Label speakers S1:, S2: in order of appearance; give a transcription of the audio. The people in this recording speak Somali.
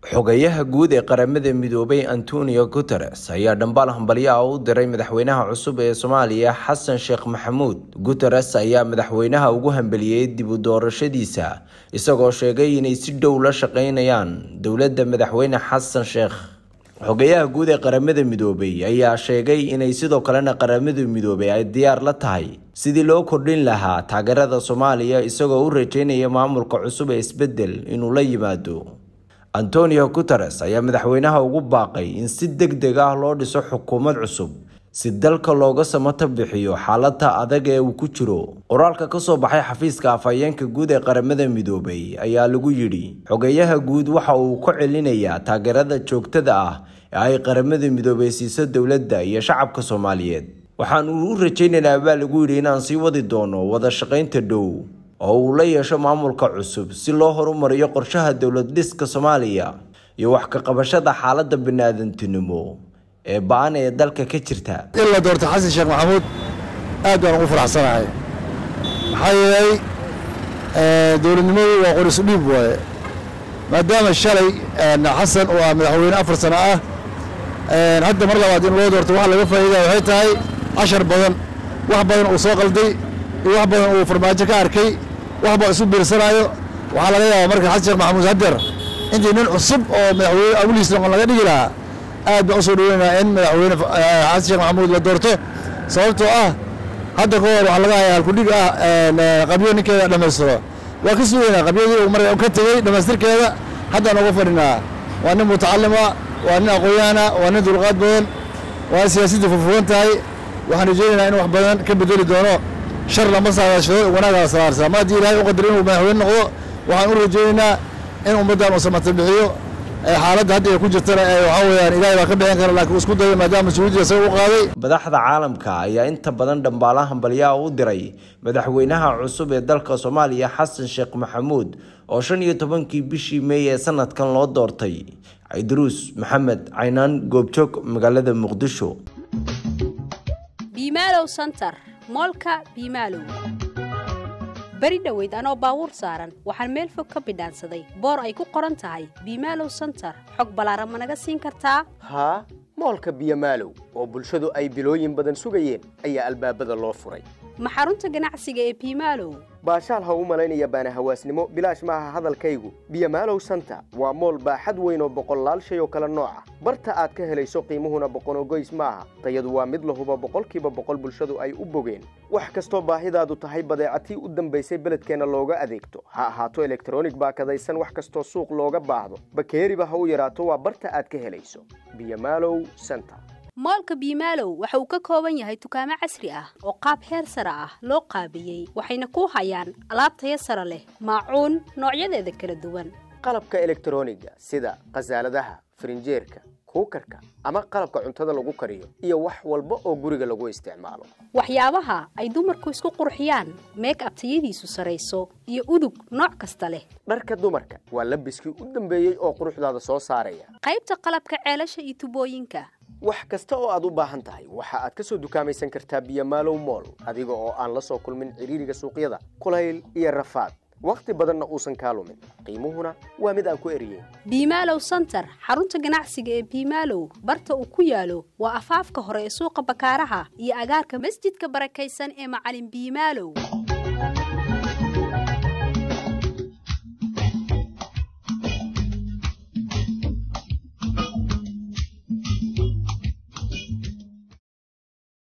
S1: xogayaha guud ee qaramada midoobay antonio guteres ayaa dhambaal hambalyo ah u diray madaxweynaha cusub ee soomaaliya xasan sheekh maxamuud guteres ayaa madaxweynaha ugu hambeliyey dib u doorashadiisa isagoo sheegay inay si dhow la shaqeynayaan dowladda madaxweyne xasan sheekh xogayaha guud ee qaramada midoobay ayaa sheegay inay sidoo kalena qaramada midoobay ay diyaar la tahay sidii loo kordhin lahaa taageerada soomaaliya isagoo u rajeynaya maamulka cusub ee isbedel inuu la yimaado antonio guteres ayaa madaxweynaha ugu baaqay in si deg deg ah loo dhiso xukuumad cusub si dalka looga samato bixiyo xaalada adag ee uu ku jiro qoraalka kasoo baxay xafiiska afhayeenka guud ee qaramada midoobay ayaa lagu yidhi xogeyaha guud waxa uu ku celinayaa taageerada joogtada ah ee ay qaramada midoobay siiso dowladda iyo shacabka soomaaliyeed waxaan u rajaynaynaa baa lagu yidhi inaan sii wadi doono wada shaqaynta dhow oo uu la yeesho maamulka cusub si loo horumariyo qorshaha dowlad dhiska soomaaliya iyo wax ka qabashada xaalada bani-aadantinimo ee ba-an ee dalka ka jirta
S2: in la doorto xasan sheekh maxamuud aad baan ugu faraxsanahay maxaa yeelay dowladnimadu waa qorisu dhiib waaye maadaama shalay xasan oo ah madaxweyne afar sano ah hadda mar labaad in loo doorto waxa laga faa'iidaya waxay tahay cashar badan wax badan uu soo qalday iyo wax badan uu farmaajo ka arkay wax baa isu biirsanaayo waxaa laga yaabaa marka xasan sheekh maxamuud haddeer intii nin cusub oo madaxweyne awliis noqon laga dhigi lahaa aad baan usoo dhaweynayaa in madaxweyne xasan sheekh maxamuud la doorto sababtoo ah hadda ka hor waxaa laga hayaa halkudhig ah qabyo ninkeeda dhammaystiro waa ka sugeynaa qabyadii uu marka ka tegey dhammaystirkeeda haddaan uga fadhinaa waa nin mutacalima waa nin aqoon-yahana waa nin dulqaad badan waa siyaasadda furfuran tahay waxaan rajeynaynaa in wax badan ka bedeli doono shar lama saadaashado wanaagaa salaarsaa ma haddii ilaahay u qadar inuu madaxweyne noqdo waxaan u rajeynaynaa in ummaddan uu samata bixiyo xaaladda hadda ay ku jirtana waxaa weeyaan ilaahay baa ka bixin kara laakiin isku daya maadaama mas-uuliyadda isaga u qaaday
S1: madaxda caalamka ayaa inta badan dhambaala hambalyaha u diray madaxweynaha cusub ee dalka soomaaliya xasan sheekh maxamuud oo shan iyo tobankii bishii meey ee sanadkan loo doortay cidruus maxamed caynaan goobjoog magaalada muqdisho
S3: biimaalow santar moolka biimaalow beri dhoweyd anoo baabuur saaran waxaan meel fog ka bidhaansaday boor ay ku qoran tahay biimaalow santar xog ballaaran ma naga siin kartaa
S4: haa moolka biyomaalow oo bulshadu ay bilooyin badan sugayeen ayaa albaabada loo furay
S3: ma xarunta ganacsiga ee biimaalow
S4: baashaal ha u malaynaya baana hawaasnimo bilaash maaha hadalkaygu biyomaalow santa waa mool baaxad weyn oo boqollaal shay oo kale nooca barta aad ka helayso qiimuhuna boqonogoys maaha tayadu waa mid lahuba boqolkiiba boqol bulshadu ay u bogeen wax kastoo baahidaadu tahay badeecatii u dambaysay beledkeenna looga adeegto ha ahaato elektronig baakadaysan wax kastoo suuq looga baahdo bakeeriba ha u yaraato waa barta aad ka helayso biyomaalow santa
S3: moolka biimaalow waxa uu ka kooban yahay dukaamo casri ah oo qaab heer sare ah loo qaabiyey waxayna ku hayaan alaab taya sare leh maacuun noocyadeeda kala duwan
S4: qalabka elektroniga sida khasaaladaha farinjeerka kuukarka ama qalabka cuntada lagu kariyo iyo wax walba oo guriga lagu isticmaalo
S3: waxyaabaha ay dumarku isku qurxiyaan meeg abtayadiisu sarayso iyo udug nooc kasta leh
S4: dharka dumarka waa labiskii u dambeeyey oo quruxdaada soo saaraya
S3: qaybta qalabka ceelasha iyo tubooyinka
S4: wax kasta oo aad u baahan tahay waxa aad ka soo dukaamaysan kartaa biyomaalow mool adiga oo aan la soo kulmin cidhiiriga suuqyada kulayl iyo rafaad wakhti badanna uusan kaa lumin qiimuhuna waa mid aan ku eriyeyn
S3: biimaalow santar xarunta ganacsiga ee biimaalow barta uu ku yaalo waa afaafka hore ee suuqa bakaaraha iyo agaarka masjidka barakaysan ee macalin biimaalow